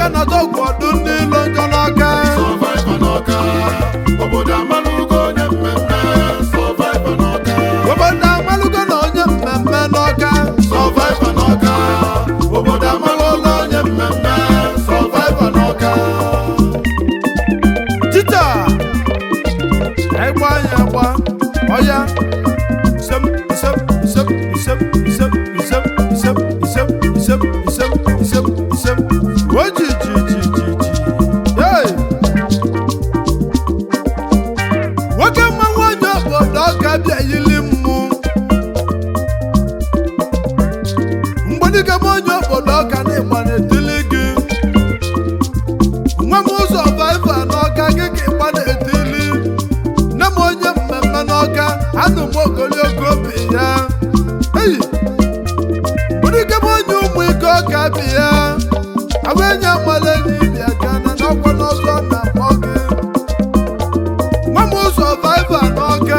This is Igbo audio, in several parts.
aka na tọgwụ ọdụ ndị ilo njọ n'aka Survivor n'ọka, obodo amalụgo onye mmemme. Survivor n'ọka, obodo amalụgo na onye mmemme n'ọka Survivor n'ọka, obodo amalụgo onye mmemme. Survivor n'ọka. tita ịgba anya agba ọya isem isem isem isem isem isem isem isem isem isem isem isem oji ji ji ji ji hey! nwoke mmanwụ onye obodo ọka bịa yili mmụ mgbedike m onye obodo ọka na ịgba na-etili gị nwa m ụzọ vaiva n'ọka gị ka ịgba na-etili nne m onye mmemme n'ọka anụ m ogologo obi ya eyi bụdike m onye ụmụ ike ọka bi ya awenye male n'ibia gana n'ọkwa n'ọzọ na-akpọ gị nwa m ụzọ vaiva n'ọka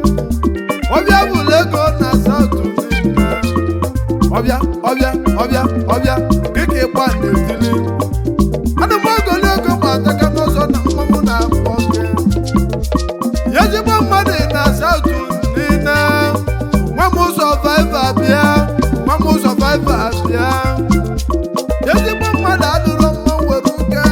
ọbịa bụrụ ego na saụtụ niile ọbịa ọbịa ọbịa ọbịa gị ka ịgba na-etili ana m ogologo ma ataka n'ụzọ na mmanwụ na-akpọ gị ya ezigbo mmadụ na saụtụ niile nwa m ụzọ vaiva bịa nwa m ụzọ vaiva bịa ya ezigbo mmadụ adụrụ mma were uke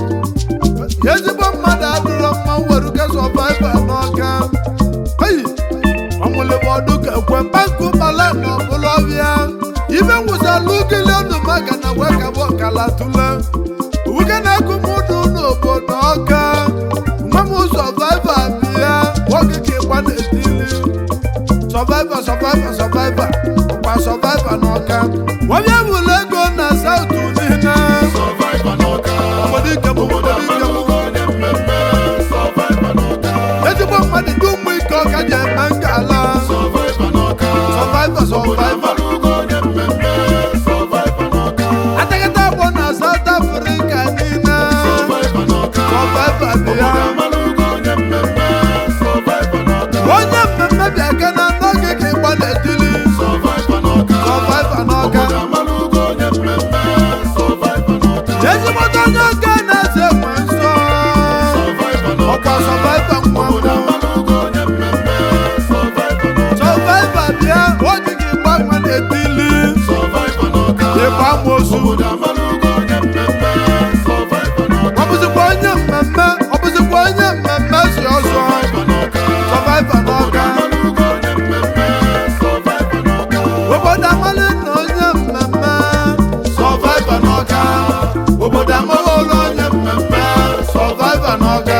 ya ezigbo mmadụ adụrụ mma were uke sọ vaiva n'ọka eyi ọmụlịbọdụ ka ekwe mkpankụ bala na ọbụla ọbịa ibe nwụsalụ ugili ọdụ maka na wekabụ ọkala tule uke na-ekụ m ụdụ n'obodo ọka nwa m sọvaiva bịa nwoke ka ịgba na-etili sọvaiva sọvaiva sọvaiva ọkwa sọvaiva n'ọka nwabịa bụla ego na saụtụ niile Survivor n'ọka, obodo ike m obodo obodo ike m amalụgo onye mmemme. Survivor n'ọka, ezigbo mmadụ ndị ụmụ ike ọka ji eme ngala Survivor n'ọka, sọvaiva obodo sọvaiva amalụgo onye mmemme. Survivor n'ọka, atakata agbọ na saụt afrịka niile Survivor n'ọka, sọvaiva bịa obodo amalụgo onye mmemme. Survivor n'ọka, onye mmemme bịa ka na n'oge ka ịgba na-etili Survivor n'ọka, sọvaiva n'ọka obodo amalụgo onye mmemme. Survivor n'ọka, ezigbote onye ọka na-eze nwe nsọ Survivor n'ọka, ọkwa sọvaiva nwa obodo mbụ amalụgo onye mmemme. Survivor n'ọka, sọvaiva bịa oge ka ịgba nwa na-etili Survivor n'ọka, ịgba amosu obodo amalụgo onye mmemme. Survivor n'ọka, ọ bụzikwa onye mmemme ọ bụzikwa onye mmemme si ọzọ Survivor n'ọka, sọvaiva n'ọka amalụgo onye mmemme. Survivor n'ọka, obodo amalị na onye mmemme sọvaiva n'ọka obodo amawolu onye mmemme sọvaiva n'ọka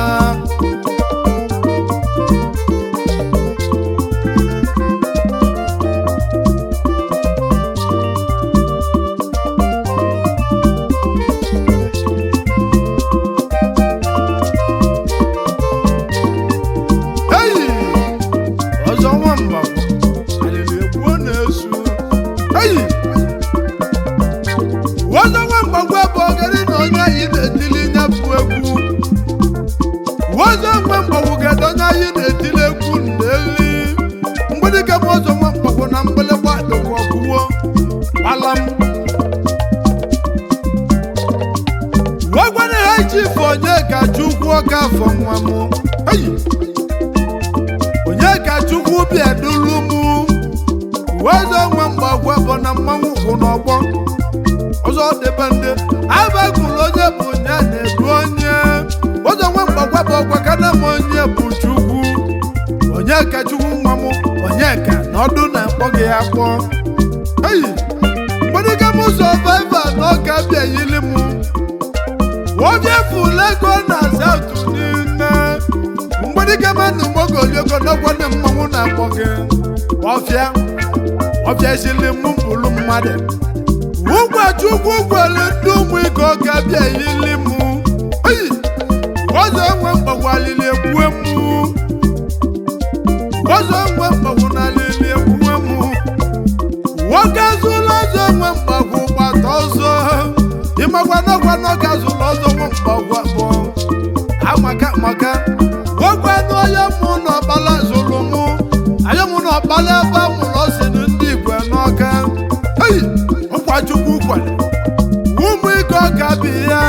eyi ọzọ nwamba alịrị egbuo na-esu eyi ọzọ nwamba gwa bụ ogeri na onye anyị na-etili nyapụ egwu ọzọ nwamba wugede onye anyị na-etili egwu na-eri mgbedike m ọzọ nwamba bụ na mgbịlịgba dịkwa ọgwụwo gbalam wegwana ha chifu onye ka chukwu ọka afọ nwa m eyi onye ka chukwu bịa dulu mụ wezọ nwe mgbagwa bụ na mmanwụ kwụ n'ọgbọ ọzọ debe ndị abagụrụ onye bụ onye na-edu onye ọzọ nwe mgbagwa bụ ọgwa kana m onye bụ chukwu onye ka chukwu nwa m onye ka na ọdụ na-akpọ gị akpọ eyi mgbedịga m sọvaiva na ọka bịa yili mụ onye fụlụ ego na saụtụ niile mgbedike mmadụ mogoliego n'ọgwọdị mmanwụ na-akpọ gị ọfịa ọfịa sili mụ bụrụ mmadụ ụgwọchukwu gwere ndị ụmụ ike ọka bịa yili mụ oyi ọzọ enwe mgbagwalili ekwue mụ ọzọ enwe mgbagwu na alili ekwue mụ nwoke zụlụ ọzọ enwe mgbagwu gbata ọzọ ịmakwa n'ọgwa n'ọka zụlụ ọzọ nwe mgbagwu abụọ amaka maka nwoke anụ onye mụ na ọkpala zụrụ mụ anya mụ na ọkpala ebe a mụrụ ọsịnụ ndị igwe n'ọka eyi nkwa chukwu kwere ụmụ ike ọka bi ya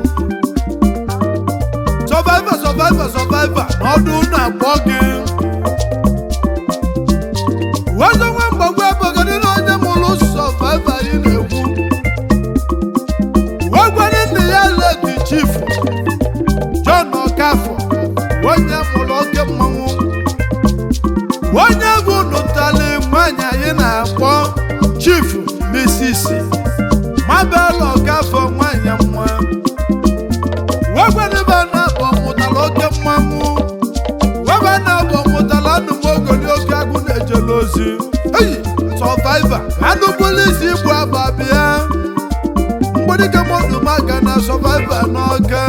sọvaiva sọvaiva sọvaiva n'ọdụ na-akpọ gị wezọ nwa mgbagwo ebogodị na onye mụrụ sọvaiva anyị na-ekwu wegwere nna ya ledi chifu John Okafọ onye mụrụ oke mmanwụ onye egwu nụtali nwanyị anyị na-akpọ chifu Mrs. Mabel Okafọ nwanyị mma wegwenebe na-abụ mụtara oke mmanwụ webe na-abụ mụtara anụmogoli oke agụ na-ejele ozi eyi sọvaiva anụgbuli isi igbu agba bịa mgbedike mmadụ maga na sọvaiva n'ọka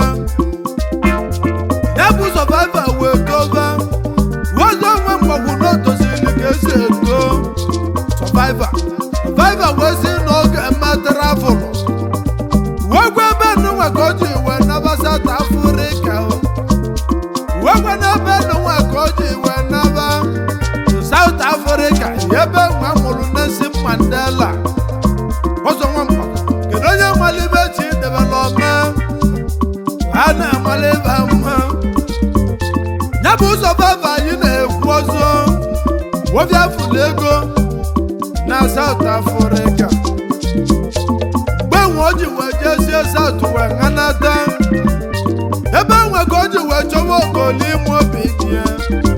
ya bụ sọvaiva wee toba wezi onwe mgbagwu na otozili ka esi eto sọvaiva sọvaiva wee si n'oge mmetara afụrụ wee gwa ebe nụnwa ka o ji wee naba South Africa wee gwa n'ebe nụnwa ka o ji wee naba South Africa ebe nwa mụrụ Nelson Mandela ọzọ nwa mgbagwu kedu onye malibe chi debela ome a na-amalibe mma ya bụ ụzọ baba anyị na-ekwu ọzọ wobịa fụlụ ego na South Africa mgbe nwe o ji wee jezie South wee ṅanata ebe nwe ka o ji wee chọwa ogoli ime obi dị ya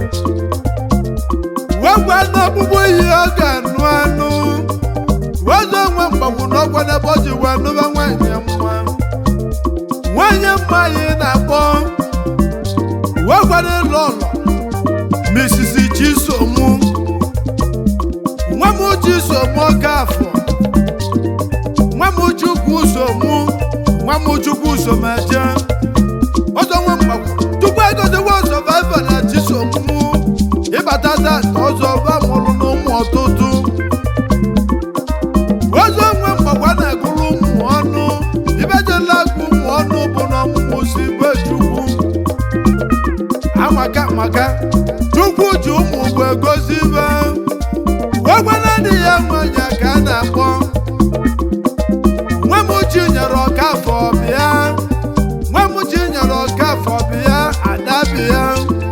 wee gwa n'ọkpụkpụ ihe ọ ga-anụ anụ wezi onwe mgbagwu n'ọgwa n'ebe o ji wee nụba nwanyị mma nwanyị mma anyị na-akpọ wee gwara ịlụ ụlọ Mrs. Chisomu nwa m Chisomu Okafọ nwa m Chukwu Somu nwa m Chukwu Someje ọzọ nwa mgbagwo tupu egotewa sọvaiva na Chisomu ịbata tata ọzọ ba mụrụ n'ụmụ ọtụtụ ọzọ nwe mgbagwa na-agụrụ ụmụ ọnụ ibejela agụ ụmụ ọnụ bụ na ọmụmụ si be Chukwu amaka maka chukwu ji ụmụ mgbe gozi ibe gwagwana dị ya nwanyị ka a na-akpọ nwa m chi nyere ọkafọ bịa nwa m chi nyere ọkafọ bịa ada bịa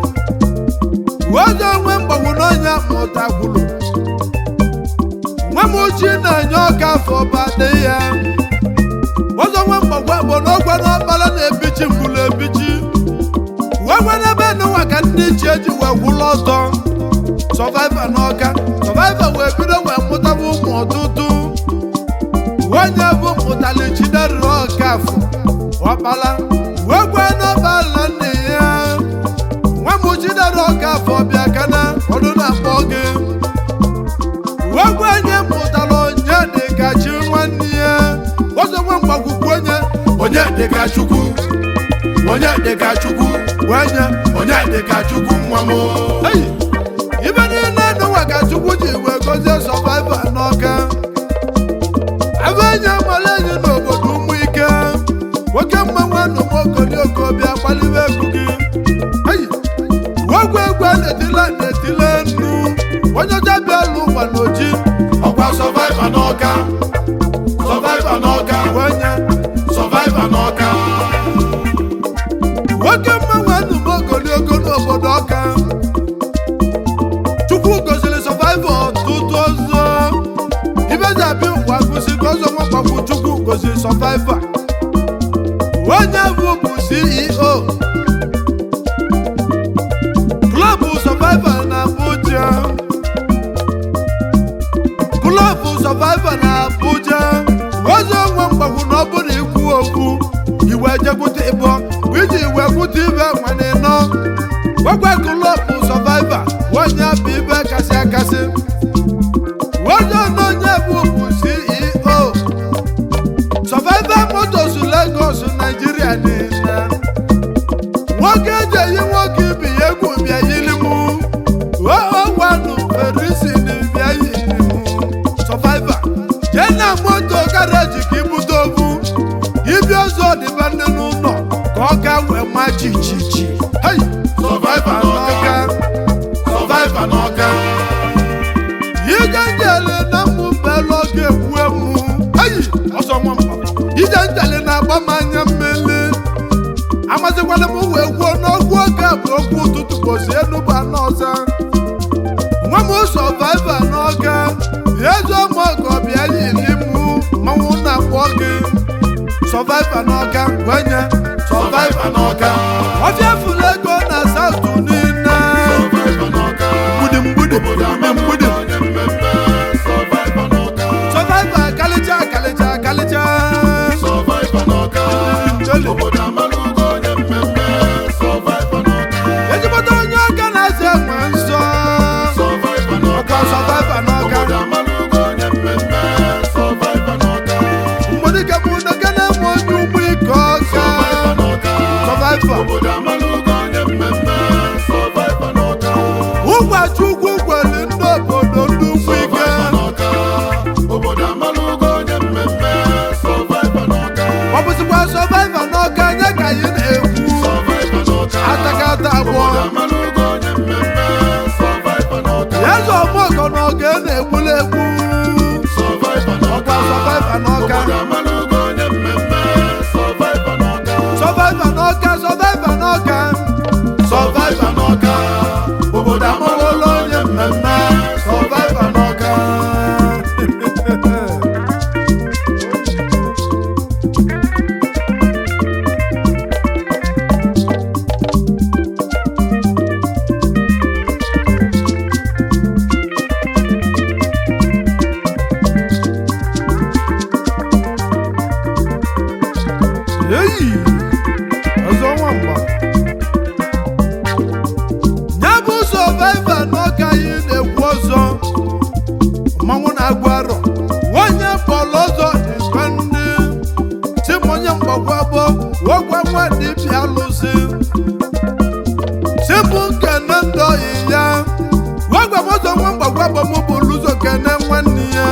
oge nwe mgbagwu n'ọnya mụtakwuru nwa m chi na-enye ọkafọ bade ya ọzọ nwe mgbagwa bụ n'ọgwa n'ọkpara na-ebichi mgbulu ebichi wegwere ebe n'ụwa ka ndị iche eji wee gwụlụ ọtọ sọvaiva n'ọka sọvaiva wee bido wee mụtaba ụmụ ọtụtụ onye bụ mụtali chiderịrị ọkafọ ọkpala wee gwa n'ọbala nne ya nwa m chidere ọkafọ bịa kana ọdụ na-akpọ gị wee gwa onye mụtara onye dịka chi nwanne ya ọzọ nwe mgbakwukwu onye onye dịka chukwu onye dịka chukwu onye onye dịka chukwu nwa m Eyi, ibe niile n'ụwa ka chukwu ji wee gozie sọvaiva n'ọka ebe enyi amala enyi n'obodo ụmụ ike nwoke mmanwụ anụmokoli okobịa gbalibe egwu gị eyi ogwu egwu a na-etile na-etile nnu onye ọcha bịa lụ ụwa n'oji ọkwa sọvaiva n'ọka sọvaiva n'ọka onye sọvaiva n'ọka nwoke mmanwụ anụmokoli ogo n'obodo ọka chukwu goziri sọvaiva ọtụtụ ọzọ ibeji abịa ụwa gụsi ka ọzọ nwagbakwu chukwu goziri sọvaiva onye bụ bụ ceo klọbụ sọvaiva na abuja klọbụ sọvaiva na abuja ọzọ nwa mgbagwu na ọ bụrụ ikwu okwu iwe jekwute ịbọ bụ iji iwe kwute ibe nwane nọ gwagwa klọbụ sọvaiva onye bụ ibe kasị akasị onye nọ onye bụ bụ ceo Survivor Motors Lagos Nigeria niile nwoke eji eyi nwoke ibi ya egwu bịa yiri mụ owanụ perisin bịa yiri mụ Survivor jee na moto garaji ka ibute ovu ibi ọzọ dịba nne n'ụlọ ka ọ ga wee ma chichichi hei sọvaiva n'ọka sọvaiva n'ọka ije njele na mmụ belu oge egwu emu eyi ọsọ nwa mba ije njele na na-agba m anya mmiri amazikwala m wee gwuo n'okwu oge bụ okwu ụtụtụ bosi enuba n'ọza nwa m sọvaiva n'ọga eze ọmọgọ bịa yiri mụ mmanwụ na-akpọ gị sọvaiva n'ọga gwenye sọvaiva n'ọga ọfịa furu ego na saụtụ niile mgbidi mgbidi mgbidi mgbidi sọvaiva kalịcha kalịcha kalịcha ezigbote onye ọga na-azụ enwe nsọ ọkwa sọvaiva n'ọga mgbidi kebụ n'oge na-eme onye ụgbọ ike ọga sọvaiva ụgwachi ugwu gwere ndị obodo ndị ugwu ike Obodo amalugo onye mmemme Survivor n'ọka ọ bụzikwa sọvaiva n'ọga anya ka anyị na-ekwu Survivor n'ọka atakata abụọ Obodo amalugo onye mmemme Survivor n'ọka ya zụ ọmọgọ n'ọga ị na-egbula egbu Survivor n'ọka ọkwa sọvaiva n'ọga Obodo amalugo onye mmemme Survivor n'ọka sọvaiva n'ọga sọvaiva n'ọga sọvaiva n'ọga obodo amawolo onye mmemme sọvaiva n'ọga eyi ọzọ nwamba ya bụ sọvaiva n'ọka anyị na-ekwu ọzọ mmanwụ na-agụ arọ onye bọọlụ ọzọ igwe ndị si m onye mgbagwa bụ wogwa nwa dibịa lụzi si bụ nkene ndọyi ya wogwa m ọzọ nwa mgbagwa bụ mụ bụ lụzọ kene nwanne ya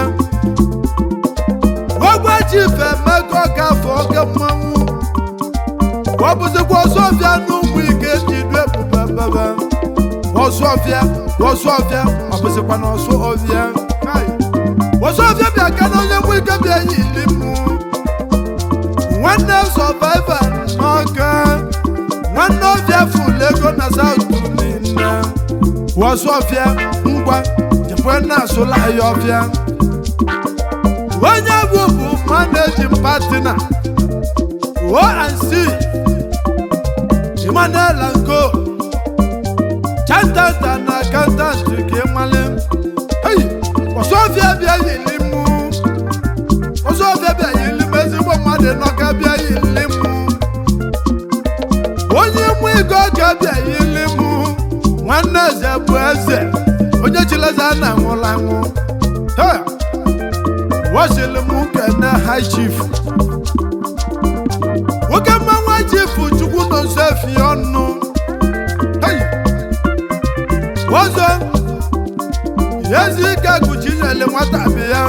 wogwa chife emeka ọgafọ oge mmanwụ ọ bụzikwa ọsọfịa n'ụmụ ike ji du ebube bebe ọsọfịa ọsọfịa ọ bụzikwa na ọsọ ọfịa Kai. ọsọfịa bịa ka na onye mụ ike bịa yili mụ nwanne sọvaiva n'ọka nwanne ọfịa fụlụ ego na saụtụ niile ọsọfịa ngwa jekwe na-asụla ya ọfịa onye bụ bụ manejin patina ONC Emmanuel Anko chantanta na akantanti ka ịmali eyi ọsọfịa bịa yili mụ ọsọfịa bịa yili mụ ezigbo mmadụ n'ọka bịa yili mụ onye mụ ego ọka bịa yili mụ nwanne eze bụ eze onye chileze a na-anwụla anwụ Hey! wasịrị m kene high chief nwoke mmanwụ chifu chukwu nọ nso efi ọnụ Hey! ọzọ ezi ike kụchinyere nwata bi ya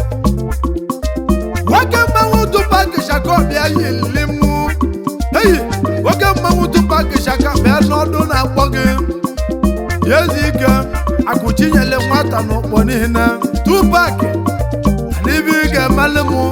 nwoke mmanwụ tupak shaka bịa yili mụ eyi nwoke mmanwụ tupak shaka bịa n'ọdụ na-akpọ gị ezi ike akụchinyere nwata n'ụkpọ niile tupak n'ibe ị ga-emelụ mụ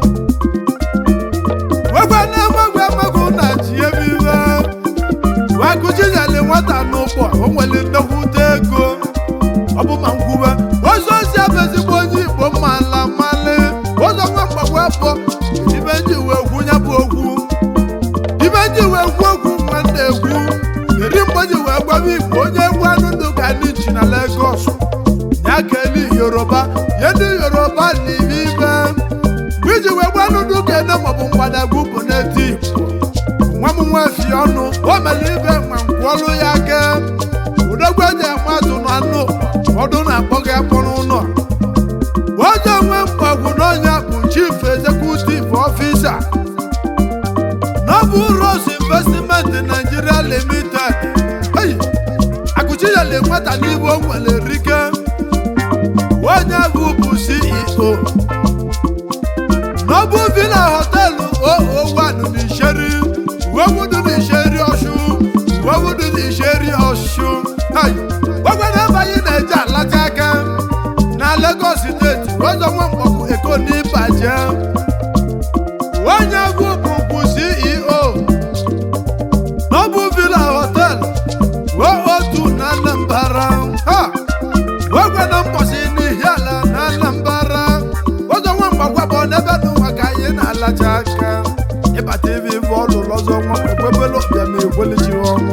wegwe na-emegwe emegwu na ji ebe iwe wakụchinyere nwata n'ụkpọ o nwere nnekwute ego ọ bụ ma nkwuwe ụzọ si abụ ezigbo onye igbo mala mmalị ụzọ nwa mgbagwa bụ ibe ndị wee kwu ya bụ okwu ibe ndị wee kwu okwu nwanne ekwu eri mgbe ji wee gwaba igbo onye egwu anụ ndụ ka ndị ji na Lagos ya ka eli yoruba ya ndị yoruba na ibe ibe mgbe iji wee gwa anụ ndụ ka ene maọbụ mgbadagwu bụ n'eti igbo nwa m nwa fi ọnụ o mere ibe ma nkwụọlụ ya aka udogwu eji eme atụ na anụ ọdụ na-akpọ gị akpọrọ ụlọ onye nwe mgbagwu n'ọnya bụ chief executive officer Noble Rose Investment Nigeria Limited hey, akụchinyere nwata n'ibe o nwere rike onye bụ bụ CEO Noble Villa Hotel 001 n'Isheri uwewudu n'Isheri Ọshụ uwewudu n'Isheri Ọshụ hey, ogwere ebe anyị na-eje alata aka na Lagos steeti ụzọ nwa mgbọgwụ eko n'ịbaje onye bụ bụkwu ife ọlụlụ ọzọ nwa ekwebela ọbịa ma ekwelichi ọnwụ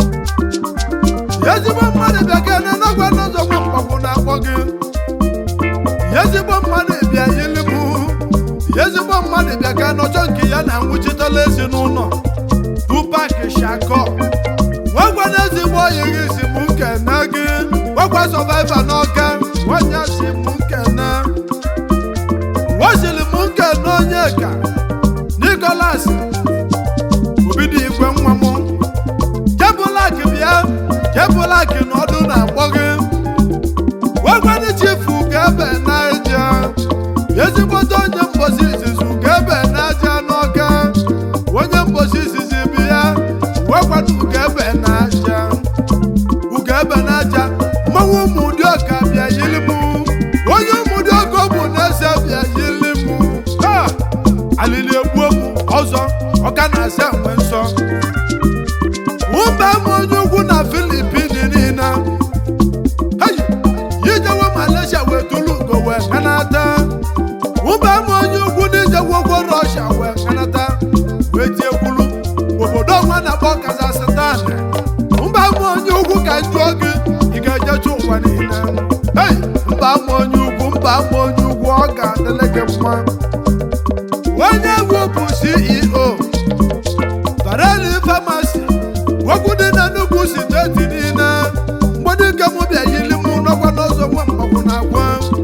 ezigbo mmadụ bịa ka na nagwa n'ụzọ nwa mgbagwo na-akpọ gị ezigbo mmadụ bịa ilimụ ezigbo mmadụ bịa ka n'ọchọ nke ya na nwụchitela ezinụlọ tupak shakọ nwagwa na ezigbo oyi gị si m nkene gị gwagwa sọvaiva n'ọka nwanya si m nkene wazili m nkene onye ka nikolas obido igwe nwa m jebụlak bịa jebụlak n'ọdụ na-akpọ gị gwagwanụ chifu ga-ebe n'aja ezigbote onye mbosi izizi ga-ebe n'aja n'ọka onye mbosi izizi bịa gwagwanụ ugebe n'aja ugebe n'aja mmanwụ ụmụ ụdị ọka bịa yili m onye ụmụ ụdị ọka ọ bụ na-ese bịa yili m ha alili egbuo m ọzọ ọka na-asa enwe nsọ mba m onye ugwu na filipin niile Hey! ijewe malaysia wee tulu ugo wee kanata mba m onye ugwu na ijewogwo rọshia wee kanata wee tiekwulu obodo ọnwa na-akpọ kazastan mba m onye ugwu ka njụọ gị ị ga-ejecha ụwa niile Hey! mba m onye ugwu mba m onye ugwu ọ ga-adịle gị mma onye bụ bụ ceo Bareli famasi okwu dị na nnukwu steeti niile mgbede ike mụ bịa yili mụ n'ọkwa n'ụzọ nwa mgbagwo na agwa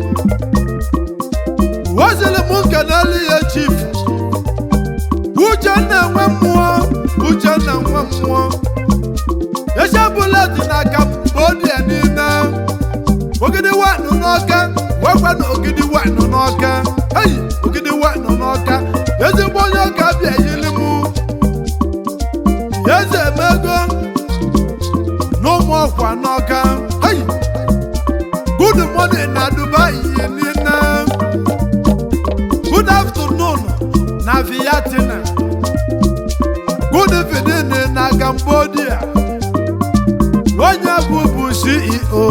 wazili m nkenelu ya chief uchenna nwe mmụọ uchenna nwe mmụọ echebụla dị n'aka odia niile ogidi wanụ n'ọka gwakwa na ogidi wanụ n'ọka eyi ogidi wanụ n'ọka ezigbo onye ọka bịa yili mụ eze emego n'ụmụ ọkwa n'ọka hey! good morning na dubai niile good afternoon na viatina good evening na cambodia onye bụ bụ ceo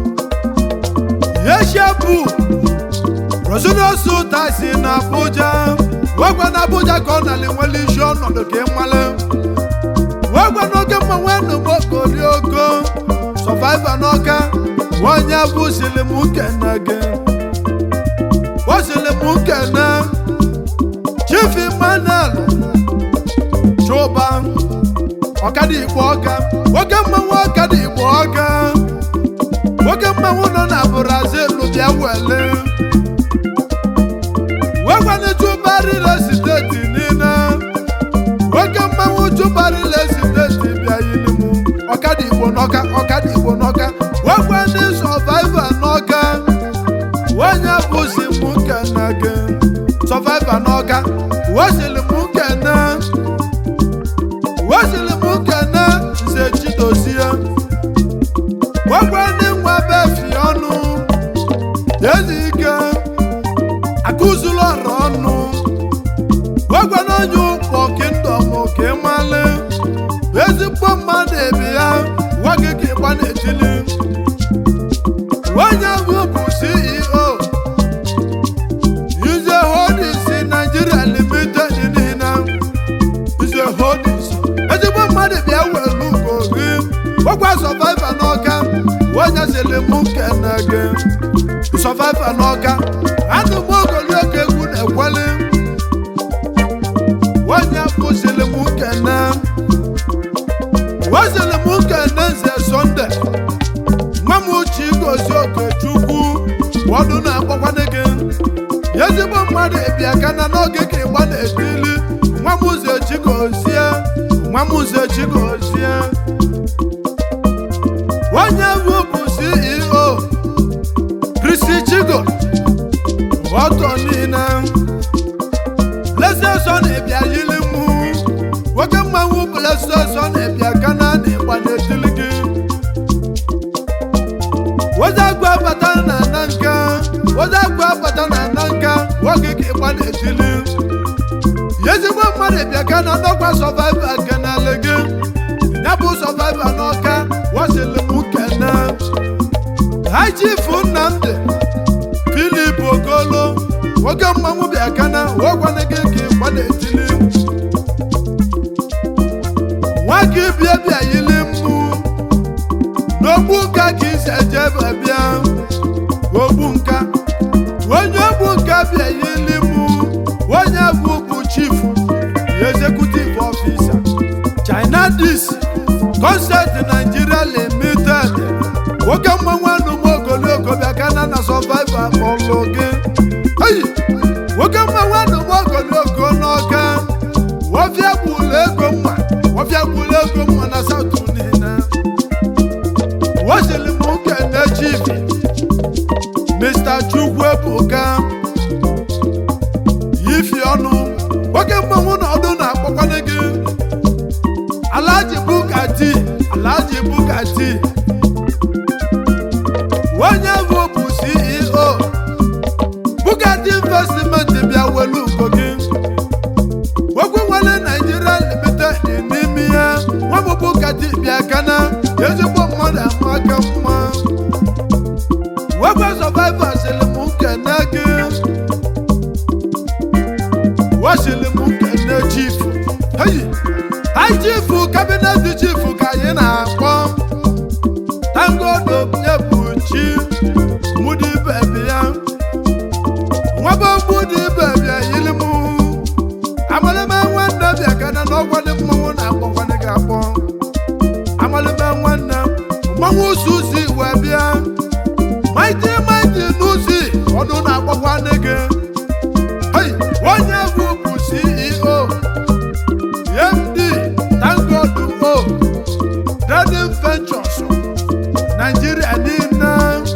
asia bụ rosinosu taxi na abuja wegwa na abuja ka ọ nali nwere isi ọnọdụ ka ị mmalụ wegwa n'oge mmanwe nụmokori ogo sọvaiva n'ọka onye bụ silim nkene gị o silim nkene chief emmanuel chụba ọkada igbo ọka nwoke mmanwụ ọkada igbo ọka nwoke mmanwụ nọ na brazil bịa wele wegwanụ chụba rile steeti niile nwoke mmanwụ chụbarịla steeti bịa yiri m ọkada igbo n'ọka ọkada igbo n'ọka wekwe ndị sọvaiva n'ọka onye bụzi m nkene gị sọvaiva n'ọka wesịrị m nkene wesịrị m nkene nze chidozie wekwe ndị nwa befi ọnụ ezi ike akụzulu ọrụ ọnụ gwagwa n'onye ụkpọ kingdom ka ị malị ezigbo mmadụ ebi ya nwa gị ka ịgba n'etili onye ahụ bụ ceo ize holdings nigeria limited niile ize holdings ezigbo mmadụ bịa welu ugo gị gwagwa sọvaiva n'ọka onye sịrị m kene gị sọvaiva n'ọka anụ m ogologo egwu na-ekweli onye kwụsịrị m nkene wezịrị m nkene nze sọnde nwa m uche igozi okechukwu ọdụ na-akpọkwana gị ezigbo mmadụ bịa kana n'oge ka ịgba na-etili nwa m ụzọ chigozie nwa m ụzọ chigozie onye bụ bụ ceo kristi chigo ọtọ niile blessed son ebia yili mụ nwoke mmanwụ blessed son ebia kana na ịgba na-etili gị wozagwu abata na na nka wozagwu abata na na nka nwoke ka ịgba na-etili ezigbo mmadụ bịa ka na ndọkwa sọvaiva kenele gị ya bụ sọvaiva n'ọka wasịlị m kene ha chifu nnamdị filip okolo nwoke mmanwụ bịa kana wegwana gị ka ịgba na-etili adis concert nigeria limited nwoke mmanwụ anụmụ ogologo bịa kana na survivor kpọlụ gị eyi nwoke mmanwụ anụmụ ogologo n'ọka wọfịa gburu ego mma wọfịa gburu ego mma na saụtụ niile wosili m nkene chibi mr chukwu ebuka ifi ọnụ nwoke mmanwụ na ọdụ na-akpọkwanye gị alhaji bugatti alhaji bugatti onye bụ bụ ceo bugatti investment bịa welu ugo gị okwu nwere naijiria limited n'ime ya nwa bụ bugatti bịa kana ezigbo mmadụ ama aka mma wegwe survivor sịrị m nkene gị wasịrị m nkene chief heyi anyị chief kabinet chief ka anyị na-akpọ tangodo nye bụ chi mụdị bebi ya nwebe mụdị bebi ya yiri m amalime nwanne bịa kana n'ọgwa dị mmanwụ na-akpọkwanị gị akpọ amalime nwanne mmanwụ susi wee bịa maịtị maịtị n'usi ọdụ na-akpọkwanị gị Hey, onye bụ bụ ceo md tangodo o Trading Ventures Nigeria niile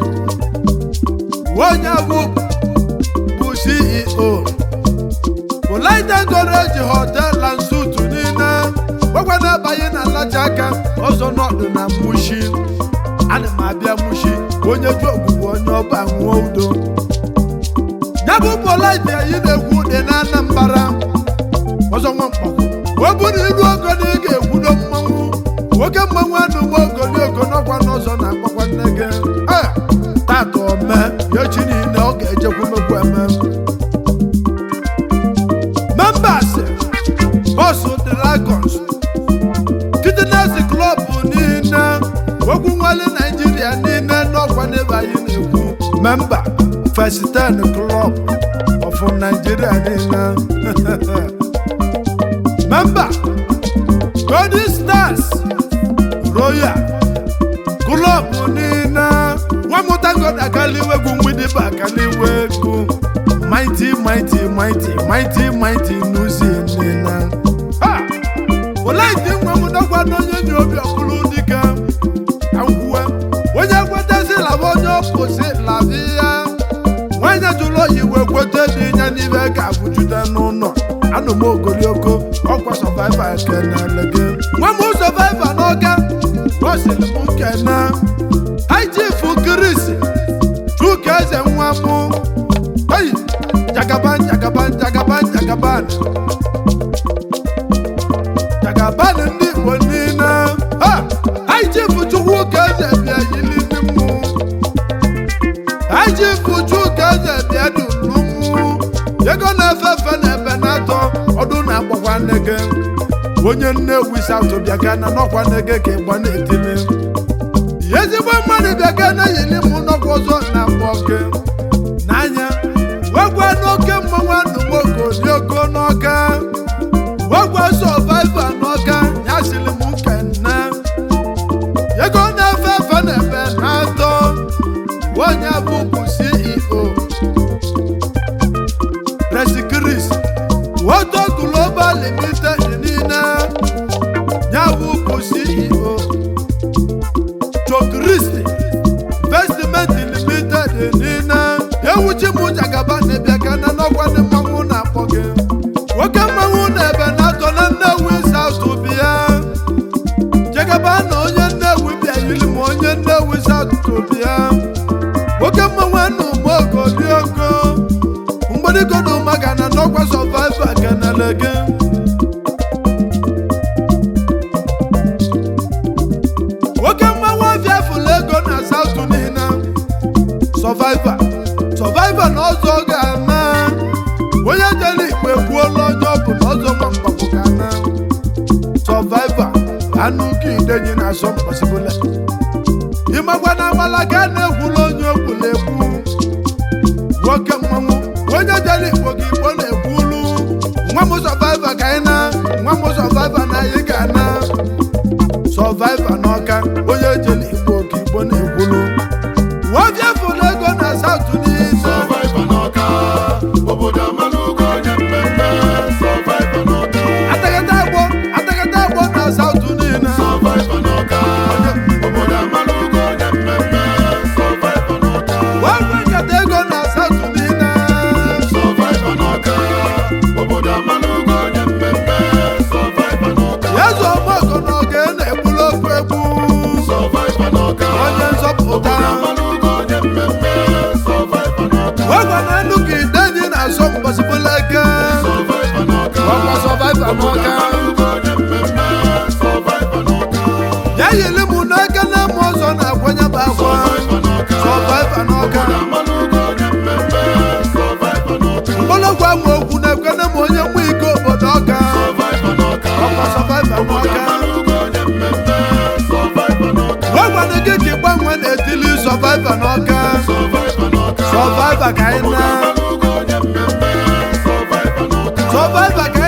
onye bụ bụ CEO Olaide Goreji Hotel and Suit niile gwagwa na-abanye na alaja aka ọzọ nọdụ na Mushi ana m abịa Mushi onye ju ogbugbu onye ọba nwụọ udo ya bụ Olaide anyị na-ekwu dị na Anambra ọzọ nwa mkpọkụ ọ bụrụ iru ogo na ị ga-ekwudo mmanwụ nwoke mmanwụ anụgbo ogologo n'ọkwa n'ọzọ na-akpọkwa nne gị Eh, tata ome ya chi niile ọ ga-ejekwu mekwu eme members bọsụ dragons fitness club niile okwu nwale naijiria niile n'ọkwa n'ebe anyị na-ekwu memba first ten club of nigeria niile memba golden stars royal club niile nwamụtagoda kaliwe egwu mgbidi bụ akaliwe egwu mighty mighty mighty mighty mighty n'uzi niile ha olaiti nwamụtakwa na onye ji obi ọbụlụ dike agwụwe onye kwetezi laba onye ọpụsi labi ya nwanyị jụrụ oyi wee kweta dị ya n'ibe ga-abụjude n'ụlọ anụ m ogolioko ọkwa sọvaiva kenele gị nwa m sọvaiva n'oge gosiri m nkene haichifu kris chuka eze nwa m eyi jagaban jagaban jagaban jagaban jagaban ndị igbo niile ha haichifu chukwu ka eze bịa yili ndị mmụ haichifu chuka eze bịa dulu mmụ ego na-efe efe na ebe na-atọ ọdụ na-akpọkwa nne gị onye nnewi saụtụ bịa ga na n'ọkwa nne gị ka ịgba na-etili ezigbo mmadụ bịa ga na yili mụ n'ọkwa ọzọ na mgbọ gị n'anya wegwa n'oke mmanwụ anụmoko dị ogo n'ọka wegwa sọvaiva n'ọka ya siri m nke nne ego na-efe efe na ebe na-atọ onye bụ bụ ceo Resikris Woto Global Limited niile nyawu bụ CEO Chokristi Investment Limited niile ewuchi m jagaba na-ebịa ka na n'ọkwa ndị mmanwụ na-akpọ gị nwoke mmanwụ na-ebe na-atọ na Nnewi South bịa jagaba na onye Nnewi bịa yiri m onye Nnewi South bịa nwoke mmanwụ anụ mogo dị ogo mgbadigodo maga na n'ọkwa sọvaiva kenele gị nwoke mmanwụ afịa fụlụ ego na saụtụ niile sọvaiva sọvaiva na ọzọ ga-ama onye jere igbo ekwuola onye ọ bụ na ọzọ ma mgbapụ ga na sọvaiva anụ ka idenyi na asọ mkpọsibụla ịmakwa na agbala ga na-ekwula onye okwula ekwu nwoke mmanwụ onye jere igbo gị igbo na-ekwulu nwa m sọvaiva ka anyị na nwa m sọvaiva na anyị ga na sọvaiva n'ọka onye ejela igbo ka igbo na-ekwulu wabịa fụrụ ego na saụtụ niile Survivor n'ọka, obodo amalụgo onye mmemme. Survivor n'ọka, atagata agbọ atagata agbọ na saụtụ niile Survivor n'ọka, obodo amalụgo onye mmemme. Survivor n'ọka, wabịa nkata ego na saụtụ niile Survivor n'ọka, obodo amalụgo onye mmemme. Survivor n'ọka, ya zụ ọgbọgọ na oge na-egbulu ofu egbu Survivor n'ọka, onye nzọpụta obodo amalụgo onye mmemme. Survivor n'ọka, wegwa na elu ka idenyi na-asọ mgbasibụla eke Survivor n'ọka, ọkwa sọvaiva obodo n'ọka amalụgo onye mmemme. Survivor n'ọka, ya yiri m n'aka na mma ọzọ na-akwanye bụ akwa Survivor n'ọka, sọvaiva n'ọka obodo amalụgo onye mmemme. Survivor n'ọka, mgbọlọgwụ ama okwu na-ekwene m onye mma ike obodo ọka Survivor n'ọka, ọkwa sọvaiva obodo n'ọka amalụgo onye mmemme. Survivor n'ọka, wegwana gị ka ịgbanwe na-etili sọvaiva n'ọka Survivor n'ọka, sọvaiva ka anyị na amalụgo onye mmemme. Survivor n'ọka, sọvaiva ka